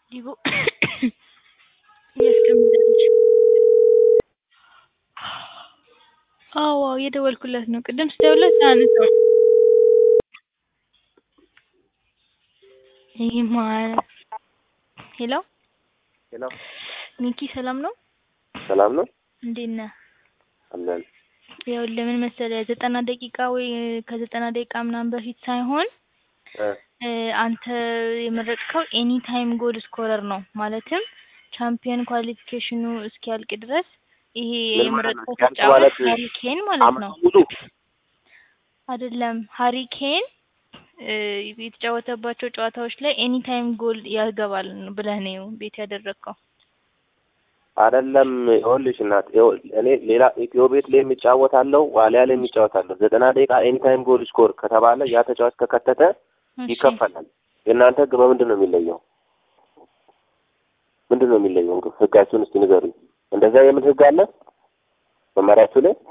ዲቦ እያስቀመጠች አዎ አዎ እየደወልኩለት ነው። ቅድም ስደውልለት አያነሳም። ይሄማ ሄሎ ሄሎ ሚኪ ሰላም ነው? ሰላም ነው እንዴት ነህ? አለን። ይኸውልህ ምን መሰለህ ዘጠና ደቂቃ ወይ ከዘጠና ደቂቃ ምናምን በፊት ሳይሆን እ እ አንተ የመረጥከው ኤኒ ታይም ጎል ስኮረር ነው። ማለትም ቻምፒየን ኳሊፊኬሽኑ እስኪያልቅ ድረስ ይሄ ምን የመረጥከው ማለት ነው? ተጫዋች ማለት ሃሪ ኬን ማለት ነው። አመቱ ሙሉ አይደለም ሃሪ ኬን እ የተጫወተባቸው ጨዋታዎች ላይ ኤኒ ታይም ጎል ያገባል ብለህ ነው ቤት ያደረግከው። አይደለም። ይኸውልሽ እናት ይኸውል እኔ ሌላ ኢትዮ ቤት ላይ የሚጫወታለሁ ዋሊያ ላይ የሚጫወታለሁ ዘጠና ደቂቃ ኤኒ ታይም ጎል ስኮር ከተባለ ያ ተጫዋች ከከተተ እሺ ይከፈላል። የእናንተ ህግ በምንድን ነው የሚለየው? ምንድን ነው የሚለየው? ህግ- ህጋችሁን እስቲ ንገሩኝ። እንደዛ የምን ህግ አለ መመሪያችሁ ላይ?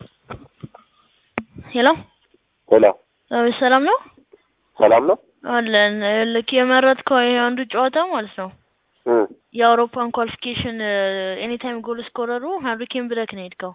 ሄሎ ሄሎ አቤት፣ ሰላም ነው ሰላም ነው አለን። ልክ የመረጥከው ይሄ አንዱ ጨዋታ ማለት ነው እ የአውሮፓን ኳሊፊኬሽን ኤኒታይም ጎል ስኮረሩ ሃሪ ኬን ብለክ ነው የሄድከው።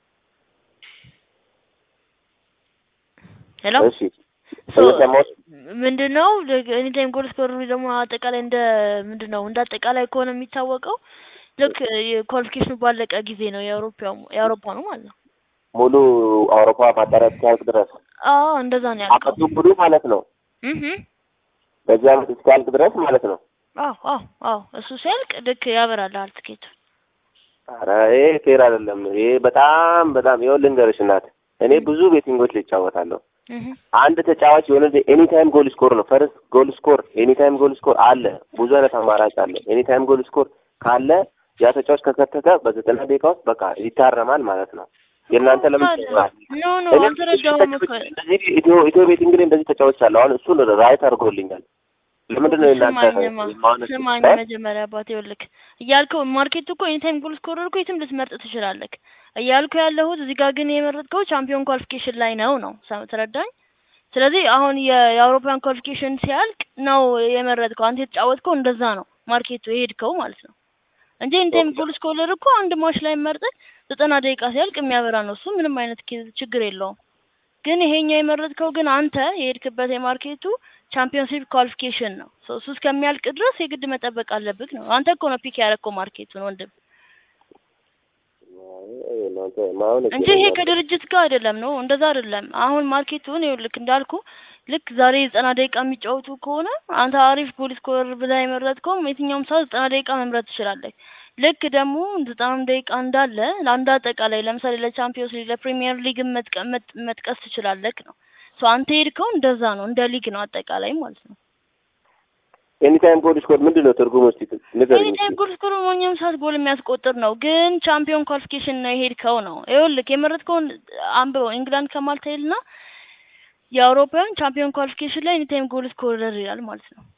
ሄሎ እሺ እየሰማሁሽ ምንድን ነው ኤኒታይም ጎል ስኮረሩ ደግሞ አጠቃላይ እንደ ምንድን ነው እንደ አጠቃላይ ከሆነ የሚታወቀው ልክ የኳሊፊኬሽኑ ባለቀ ጊዜ ነው የአውሮፓ የአውሮፓ ነው ማለት ነው። ሙሉ አውሮፓ ማጣሪያ እስኪያልቅ ድረስ አዎ እንደዛ ነው ያልከው። አመቱ ሙሉ ማለት ነው። እህ በዚህ አመት እስኪያልቅ ድረስ ማለት ነው። አዎ አዎ አዎ እሱ ሲያልቅ ልክ ያበራልሃል ትኬቱ። ኧረ ይሄ ፌር አይደለም። ይሄ በጣም በጣም ይኸውልህ ልንገርሽ እናት፣ እኔ ብዙ ቤቲንጎች ላይ እጫወታለሁ። እህ አንድ ተጫዋች የሆነ ኤኒ ታይም ጎል ስኮር ነው ፈርስት ጎል ስኮር ኤኒ ታይም ጎል ስኮር አለ። ብዙ አይነት አማራጭ አለ። ኤኒ ታይም ጎል ስኮር ካለ ያ ተጫዋች ከከተተ በዘጠና ደቂቃ ውስጥ በቃ ይታረማል ማለት ነው። የእናንተ ለምን ይሆናል? ኖ ኖ እኔም አልተረዳሁም እኮ እንደዚህ ኢትዮ ኢትዮ ቤቲንግ ላይ እንደዚህ ተጫዋች አለ። አሁን እሱን ራይት አድርጎልኛል። ለምንድን ነው የእናንተ ስማኝማ የማይሆን- ስማኝ እ? መጀመሪያ አባቴ ይኸውልህ እያልከው ማርኬቱ እኮ ኤኒታይም ጎል ስኮረር እኮ የትም ልትመርጥ ትችላለህ እያልኩ ያለሁት እዚህ ጋር ግን የመረጥከው ቻምፒዮን ኳሊፊኬሽን ላይ ነው ነው ሰ- ተረዳኝ ስለዚህ አሁን የ- የአውሮፓን ኳሊፊኬሽን ሲያልቅ ነው የመረጥከው አንተ የተጫወትከው እንደዛ ነው ማርኬቱ የሄድከው ማለት ነው እንጂ ኤኒታይም ጎል ስኮረር እኮ አንድ ማች ላይ መርጠህ ዘጠና ደቂቃ ሲያልቅ የሚያበራ ነው እሱ ምንም አይነት ኬዝ- ችግር የለውም ግን ይሄኛው የመረጥከው ግን አንተ የሄድክበት የማርኬቱ ቻምፒዮንሺፕ ኳሊፊኬሽን ነው። ሶ እሱ እስከሚያልቅ ድረስ የግድ መጠበቅ አለብህ ነው። አንተ እኮ ነው ፒክ ያደረግከው ማርኬቱን ወንድም እናንተ የማይሆን እንጂ ይሄ ከድርጅት ጋር አይደለም ነው፣ እንደዛ አይደለም። አሁን ማርኬቱን ይኸውልህ እንዳልኩ ልክ ዛሬ ዘጠና ደቂቃ የሚጫወቱ ከሆነ አንተ አሪፍ ጎል ስኮረር ብለህ የመረጥከውም የትኛውም ሰዓት ዘጠና ደቂቃ መምረጥ ትችላለህ። ልክ ደግሞ ዘጠናም ደቂቃ እንዳለ ለአንድ አጠቃላይ ለምሳሌ ለቻምፒዮንስ ሊግ ለፕሪሚየር ሊግ መጥቀስ ትችላለህ ነው። ሶ አንተ ሄድከው እንደዛ ነው፣ እንደ ሊግ ነው አጠቃላይ ማለት ነው። ኤኒ ታይም ጎል ስኮር ምንድን ነው ትርጉሙ? እስኪ ንገሪኝ። ኤኒታይም ጎል ስኮር ማንኛውም ሰዓት ጎል የሚያስቆጥር ነው፣ ግን ቻምፒዮን ኳሊፊኬሽን ነው የሄድከው ነው። ይኸውልህ የመረጥከውን አንብበው ኢንግላንድ ከማልታ ይልና የአውሮፓውያን ቻምፒዮን ኳሊፊኬሽን ላይ ኤኒታይም ጎል ስኮረር ይላል ማለት ነው።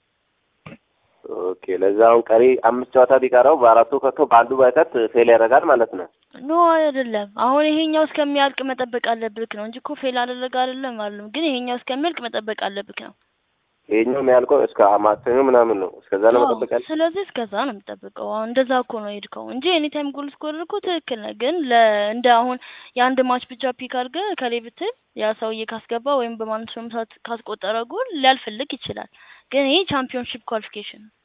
ኦኬ፣ ለዛ አሁን ቀሪ አምስት ጨዋታ ቢቀረው በአራቱ ከቶ በአንዱ ባይከት ፌል ያደርጋል ማለት ነው። ኖ አይደለም። አሁን ይሄኛው እስከሚያልቅ መጠበቅ አለብክ ነው እንጂ እኮ ፌል አደረገ አይደለም አይደለም፣ ግን ይሄኛው እስከሚያልቅ መጠበቅ አለብክ ነው። ይሄኛው የሚያልቀው እስከ ማክሰኞ ምናምን ነው። እስከዛ ነው አዎ፣ መጠበቅ ያለ ስለዚህ እስከዛ ነው የምጠብቀው። አሁን እንደዛ እኮ ነው የሄድከው እንጂ ኤኒታይም ጎል ስኮረር እኮ ትክክል ነህ። ግን ለ እንደ አሁን የአንድ ማች ብቻ ፒክ አድርገህ ከሌ ብትል ያ ሰውዬ ካስገባ ወይም በማንኛውም ሰዓት ካስቆጠረ ጎል ሊያልፍልክ ይችላል። ግን ይሄ ቻምፒዮንሺፕ ኳሊፊኬሽን ነው።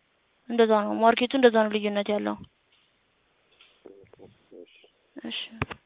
እንደዛ ነው ማርኬቱ፣ እንደዛ ነው ልዩነት ያለው። እሺ